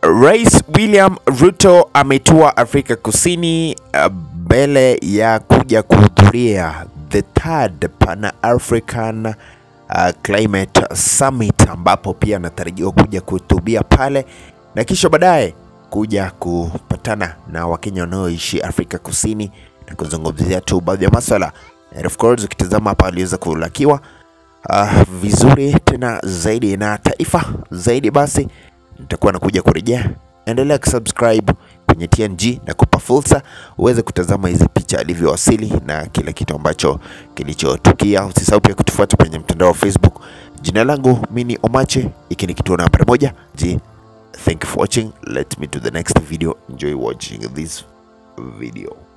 Rais William Ruto ametua Afrika Kusini uh, mbele ya kuja kuhudhuria the third Pan African uh, Climate Summit ambapo pia anatarajiwa kuja kuhutubia pale na kisha baadaye kuja kupatana na Wakenya wanaoishi Afrika Kusini na kuzungumzia tu baadhi ya maswala. And of course ukitazama hapa aliweza kulakiwa uh, vizuri tena zaidi na taifa zaidi, basi nitakuwa nakuja kurejea. Endelea kusubscribe kwenye TNG na kupa fursa uweze kutazama hizi picha alivyowasili na kila kitu ambacho kilichotukia. Usisahau pia kutufuata kwenye mtandao wa Facebook. Jina langu mimi ni Omache, hiki ni kituo nambari moja. Ji, thank you for watching. Let me to the next video. Enjoy watching this video.